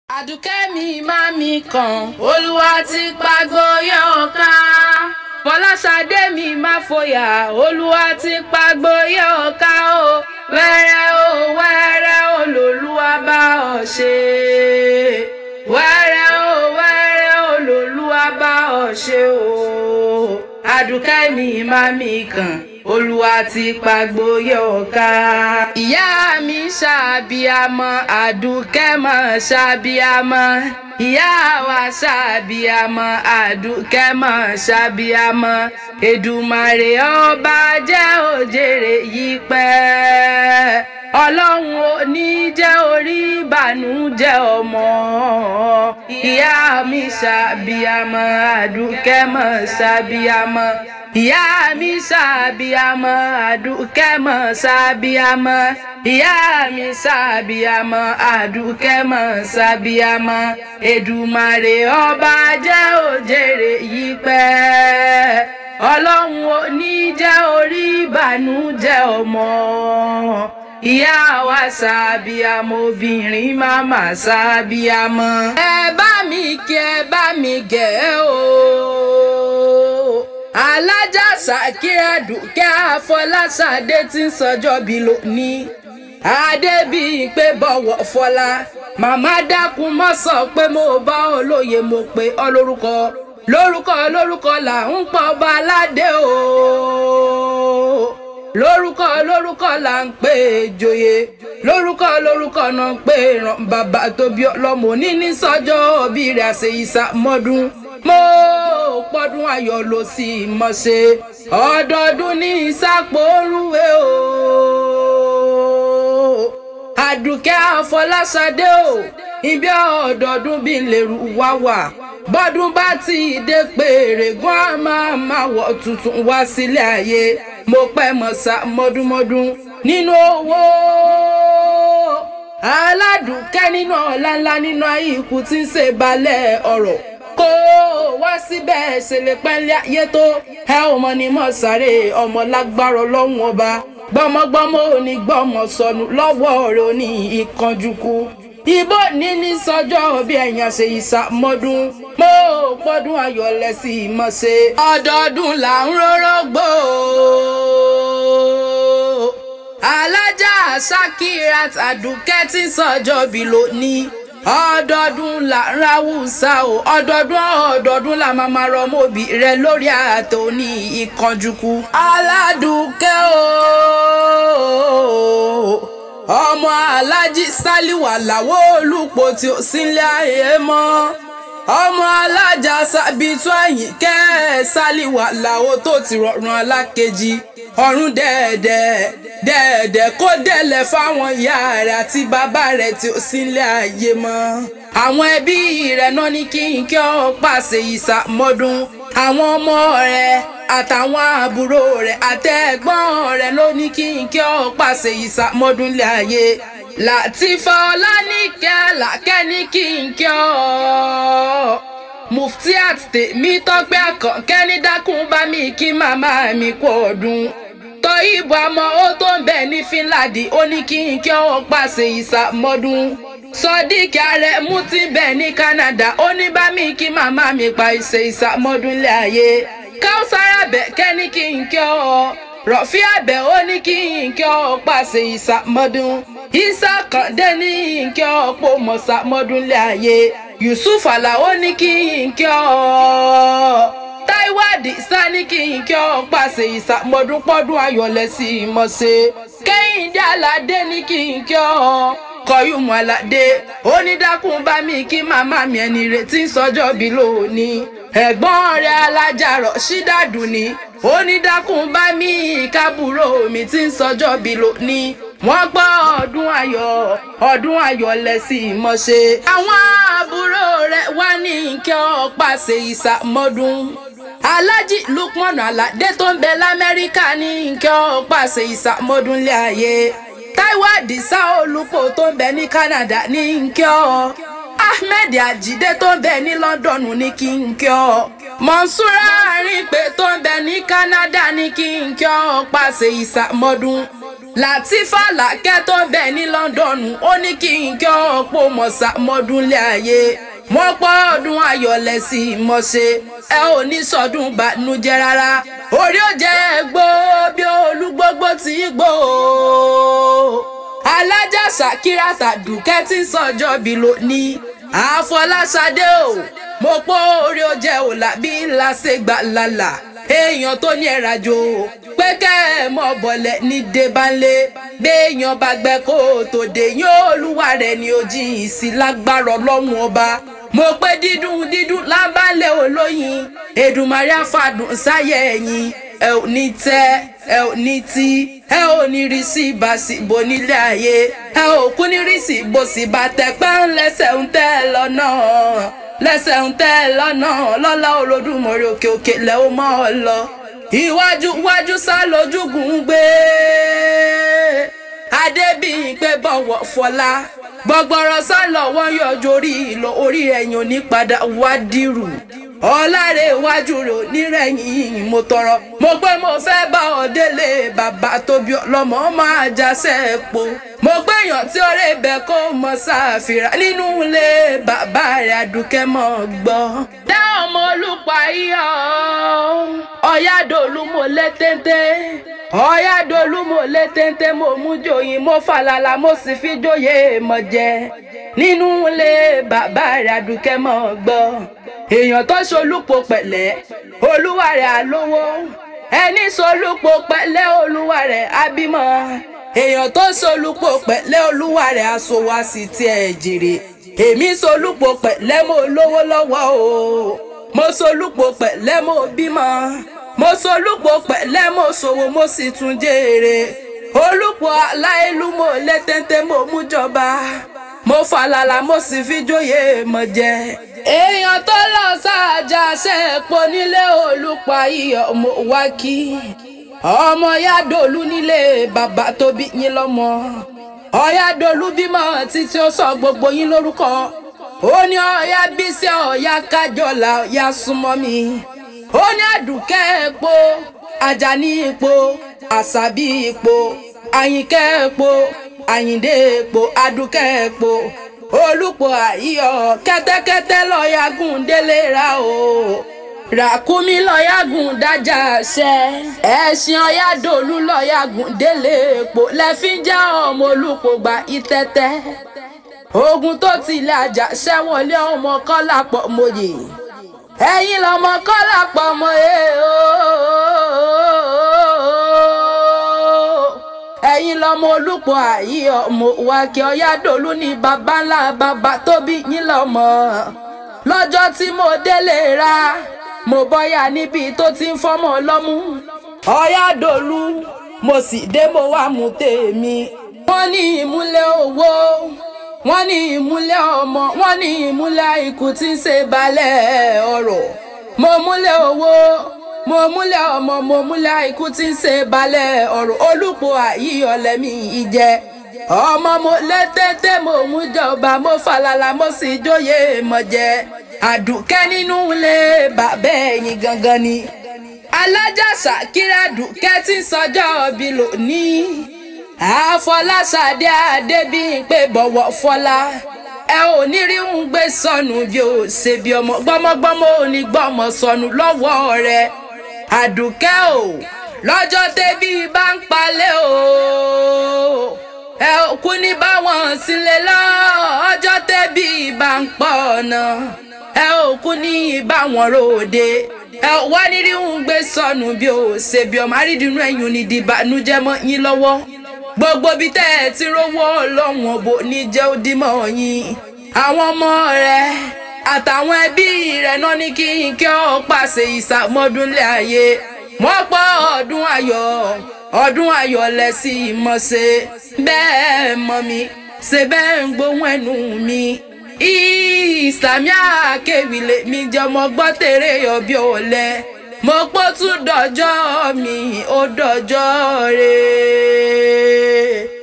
àdùkẹ́ mi má mi kàn olúwa ti pàgbó yóò ká fọláṣadé mi má fòyà olúwa ti pàgbó yóò ká o wẹ́rẹ́ o wẹ́rẹ́ o lòlúwa bá ọ ṣe wẹ́rẹ́ o wẹ́rẹ́ o lòlúwa bá ọ ṣe o àdùkẹ́ mi má mi kàn olúwa ti pàgbó yóò ká. ìyá mi ṣàbíamọ àdùkẹ́ mọ̀ ṣàbíamọ ìyá wa ṣàbíamọ àdùkẹ́ mọ̀ ṣàbíamọ èdùmàrè ọba jẹ́ òjèrè yìí pẹ́ ọlọ́run ò ní jẹ́ orí ìbànújẹ́ ọmọ ìyá mi ṣàbíamọ àdùkẹ́ mọ̀ ṣàbíamọ ìyá mi ṣàbíamọ àdùkẹ́ mọ̀ ṣàbíamọ ìyá mi ṣàbíamọ àdùkẹ́ mọ̀ ṣàbíamọ èdùmàrè ọba jẹ́ òjèrè yìí pẹ́ ọlọ́run ò ní jẹ́ orí ìbànújẹ́ ọmọ ìyá wa ṣàbíamọ obìnrin màmá ṣàbíamọ. ẹ bá mi kí ẹ bá mi gẹ̀ ẹ́ o alájà ṣàkíyà dùkẹ́ àfọláṣadé tí ń sọjọ́ bí lónìí adébíyí pé bọ̀wọ̀ fọlá màmá dákun mọ́ sọ pé mo bá olóye mo pé ọ lórúkọ lórúkọ lórúkọ là ń pọ̀ ọba aládé o lórúkọ lórúkọ là ń pè é joyè lórúkọ lórúkọ náà ń pè é ràn bàbá tóbi ọlọmọ níní sọjọ́ òbí rẹ̀ àṣẹ ìsàmọ́dún mo pọ́dún ayọ̀ ló sì mọ̀ ṣe ọdọọdún ní ìsàpò orúwé o àdùkẹ́ àfọláṣadé o ibi ọdọọdún bí lèrú wá wà bọ́dún bá ti dé pèrè gan a máa máa wọ̀ tuntun wá sílé ayé mo pẹ́ mọ̀ sá mọ́dúnmọ́dún nínú owó aládùúkẹ́ nínú ọ̀la ńlá nínú ayé ikú tí ń ṣe balẹ̀ ọ̀rọ̀ kó wá síbẹ̀ ṣe lè pẹ́ńlẹ́ ayé tó ẹ ò mọ ní mọ̀ sáré ọmọ lágbára ọlọ́run ọba gbọmọgbọmọ òní gbọmọ sọnù lọ́wọ́ rẹ̀ òní ìkanjúkú ibo níní sọjọ́ bí ẹ̀yàn ṣe ìsàmọ́dún mo pọ́dún ayọ̀ lẹ́sí mọ̀ ṣe ọdọọdún là ń rórógbó alájà sakirat àdùkẹ́ tí ń sọjọ́ bí lónìí ọdọọdún là ń ráwùsà o ọdọọdún ọdọọdún là máa máa rọmọbì rẹ lórí ààtò ní ìkànjúkú aládùúkẹ́ o ọmọ alájí sálíwà làwọ olùpọ tí ó sílé ayé mọ́ ọmọ alájà sábìtú àyìnkẹ́ sálíwà làwọ tó ti rọrùn alákejì ọ̀run dẹ́ẹ̀dẹ́ dẹ́ẹ̀dẹ́ kó dẹ́lẹ̀ fáwọn ìyá rẹ̀ àti bàbá rẹ̀ tí ó sílé ayé mọ́ àwọn ẹbí rẹ̀ náà ní kí n kí ọ pàṣẹ ìsàmọ́dún àwọn ọmọ rẹ̀ àtàwọn àbúrò rẹ̀ àtẹ̀gbọ́n rẹ̀ ló ní kí n kí ọ pàṣẹ ìsàmọ́dún lé ayé Làtífà Ọláníkẹ́ Àlàkẹ́ ní kí n kí ọ Muftiat tèmi tọ́pẹ́ àkànkẹ́ ní dákun bá mi kí màmá mi kú ọdún tọ́ ìbò àmọ́ ó tó ń bẹ̀ ní fínládì ó ní kí n kí ọ pàṣẹ ìsàmọ́dún sọdíkì ààrẹ mú ti bẹ̀ ní Canada ó ní bá mi kí màmá mi pa ìṣe ìsàmọ́dún lé ayé káwùsára bẹ̀ kẹ́ ní kí n kí ọ rọ̀fí àbẹ̀ ó ní kí n kí ọ pàṣẹ ìsàmọ́dún isa kàndé ní kí ọ pò mọ̀sàmọ́dún lé ayé Yusuf Alao ní kí n kí ọ Táíwò Àdìsá ní kí n kí ọ pàṣẹ ìsàmọ́dún pọ́dún ayọ̀lẹ̀ sí i mọ̀ ṣe Kẹ́hìndé Aládé ní kí n kí ọ Kọ́yùmù Aládé onídàkùn bá mi kí màmá mi ẹni retí sọjọ́ bí lónìí ẹ̀gbọ́n rẹ̀ alájàrọ̀ ṣídàdù ni onídàkùn bá mi kábùrò mi tí ń sọjọ́ bí lónìí wọ́n gbọ́ ọdún ayọ̀ ọdún ayọ̀ lẹ́sìn ìmọ̀ṣe. àwọn àbúrò rẹ̀ wá ní kí ọ pàṣẹ ìsàmọ́dún alájì lukman aládé tó ń bẹ lamẹ́ríkà ní kí ọ pàṣẹ ìsàmọ́dún lé ayé táíwò àdìsá olùpọ̀ tó ń bẹ ní canada ní kí ọ ahmed ajide tó ń bẹ ní london ní kí n kí ọ mọ̀nsúrà àrìnpé tó ń bẹ ní canada ní kí n kí ọ pàṣẹ ìsàmọ́dún Làtífà làkẹ́ tó ń bẹ ní Lọ́ńdọ̀nù ó ní kí n kí ọ̀pọ̀ mọ̀sá mọ́dúnlé ayé wọ́n pọ́ ọdún ayọ̀lẹ̀ sí i mọ̀ ṣe ẹ ò ní sọdún bànújẹ́ rárá orí ò jẹ́ gbó bí olúgbógbó ti gbó alájà Ṣàkírà Tàdùkẹ́ tí ń sọjọ́ bí lónìí Àfọláṣadé o mo pọ́ orí ó jẹ́ òlà bí ńlá ṣe gbà lálà èèyàn tó ní ẹ̀rajò pé kẹ́ ẹ̀ mọ̀ bọ̀lẹ̀ ní débánlé béèyàn bá gbẹ kó o tó dé yín olúwa rẹ̀ ni ó jìn sí lágbára ọlọ́run ọba mo pé dídùn dídùn lábálẹ̀ olóyin Èdùmàrè àfàdùn sáyẹ̀ ẹ̀yìn ẹ ò ní tẹ́ ẹ ò ní tí ẹ ò ní rí sí ìbàsíbò nílé ayé ẹ ò kú ní rí sí ìbòsí bàtẹ́pẹ́ ńlẹ́sẹ̀ ń tẹ́ lọ́nà lẹ́sẹ̀ ń tẹ́ lọ́nà lọ́lá Olódùmarè òkè òkè lẹ́ ó mọ́ ọ lọ iwájú iwájú sá lójúgùn gbé adébíyìn pé bọ̀wọ̀ fọlá gbọgbọrọ sá lọ́wọ́ yọjú orí ìlọ orí ẹ̀yìn òní padà wá dìrù ọ̀làrẹ̀ iwájú rẹ̀ onírẹ̀yìn mo tọrọ mo pé mo fẹ́ bá ọ délé bàbá tóbi ọlọ́mọ máa jásẹ̀ epo mo gbẹ̀yàn tí ọ̀rẹ́ ibẹ̀ kó mọ sáfìrà nínú ilé bàbá rẹ̀ àdùkẹ́ mọ́ gbọ́. dá ọmọ olùpà iyọ̀ ọ̀yádòlú mo lé téńté ọ̀yádòlú mo lé téńté mo mú jòyìn mo fàlàlà mo sì fi jóyè mọ̀ jẹ nínú ilé bàbá rẹ̀ àdùkẹ́ mọ́ gbọ́ èèyàn tó ṣolúpo pẹ̀lẹ́ olúwa rẹ̀ àlówó ẹni ṣolúpo pẹ̀lẹ́ olúwa rẹ̀ àbímọ èèyàn tó ṣolúpo pẹ̀lẹ́ olúwa rẹ̀ aṣòwò àsì tiẹ̀ jèrè èmi ṣolúpo pẹ̀lẹ́ mo lówó lọ́wọ́ o mo ṣolúpo pẹ̀lẹ́ mo bímọ mo ṣolúpo pẹ̀lẹ́ mo ṣòwò mo sì tún jèrè olúpo aláìlú mo lé téńté mo mú jọba mo falala mo sì fi jóyè mọ jẹ èèyàn tó lọ sáàjà ṣẹ́ẹ̀pọ̀ nílé olùpa iyọ̀ mo wá kí ọmọ yádòlú nílé bàbá tó bí yín lọ́mọ ọ̀yádòlú bímọ títí ó sọ gbogbo yín lórúkọ ó ní ọ̀yá bísí ọ̀yá kájọlá ọ̀yá súnmọ́ mi ó ní àdùkẹ́ epo àjàní epo àṣàbí epo àyìnkẹ́ epo àyìndé epo àdùkẹ́ epo olùpọ̀ àyíyọ̀ kẹ́tẹ́kẹ́tẹ́ lọ́ọ́yàgùn délé ra o ràkúnmí lọ́ọ́yàgùn dájà ṣẹ́ ẹ̀sìn ọ̀yàdòlú lọ́ọ́yàgùn délé epo lẹ́fín já ọmọ olùpọ̀ gba ìtẹ́tẹ́ ogun tó tilẹ̀ àjà ṣẹ́wọ̀lé ọmọ kọ́lá pọ̀ mọ́yè ẹ̀yin lọ́mọ kọ́lá pọ̀ mọ́yè ooo ẹ̀yin lọ́mọ olùpọ̀ àyí ọmọ wákẹ́ ọ̀yádòlú ní baba ńlá bàbá tó bí yín lọ́mọ lọ́jọ́ tí mo délé ra mo bọ́yà níbi tó ti ń fọ́mọ lọ́mú ọ̀yádòlú mo sì dé mo wá mú tèmi wọ́n ní ìmúlẹ̀ owó wọ́n ní ìmúlẹ̀ ọmọ wọ́n ní ìmúlẹ̀ ikú tí ń ṣe balẹ̀ ọ̀rọ̀ mo múlẹ̀ owó mo múlẹ̀ ọmọ mo múlẹ̀ ikú tí ń ṣe balẹ̀ ọ̀rọ̀ olùpọ̀ àyíyọ̀lẹ́mí ìjẹ́ ọmọ mo lẹ́tẹ́tẹ́ mo mú jọba mo falala mo sì jóyè mọ̀ jẹ́ àdùkẹ́ nínú ilé bàbá ẹ̀yìn gangan ni alájà Ṣàkírà Dùkẹ́ tí ń sọjọ́ bí lónìí àfọláṣadé adébíyìnpé bọ̀wọ̀ fọlá ẹ ò ní rí ń gbé sọnù bí ó ṣe bí ọmọ gbọmọgbọmọ ò ní gbọmọ sọnù lọ́wọ́ rẹ àdùkẹ́ o lọ́jọ́ tẹ́bí bá ń palẹ̀ o ẹ ò kú ní báwọn sílẹ̀ lọ ọjọ́ tẹ́bí bá ń pọ̀ ọ̀nà ẹ ò kú ní báwọn ròde ẹ ò wá ní rí ń gbé sọnù bí ó ṣe bí ọmọ àrídìínú ẹ̀yìn ní dìbànújẹ́ mọ́ yín lọ́wọ́ gbogbo bí tẹ́ ẹ ti rówó ọlọ́run òbò ní jẹ́ òdìmọ̀ yín àwọn ọmọ rẹ àtàwọn ẹbí rẹ̀ náà ní kí n kí ọ pàṣẹ ìsàmọ́dúnlé ayé wọ́n pọ̀ ọdún ayọ̀ ọdún ayọ̀ lẹ́sìn ìmọ̀ṣe bẹ́ẹ̀ mọ̀ mi ṣe bẹ́ẹ̀ ń gbóhùn ẹnu mi ìsàmì àkèwìlẹ̀ mi jẹ́ ọmọ gbọ́ tèrè ọbẹ̀ ọ̀lẹ́ mo pọ́ tún dọjọ́ mi ó dọjọ́ rẹ̀.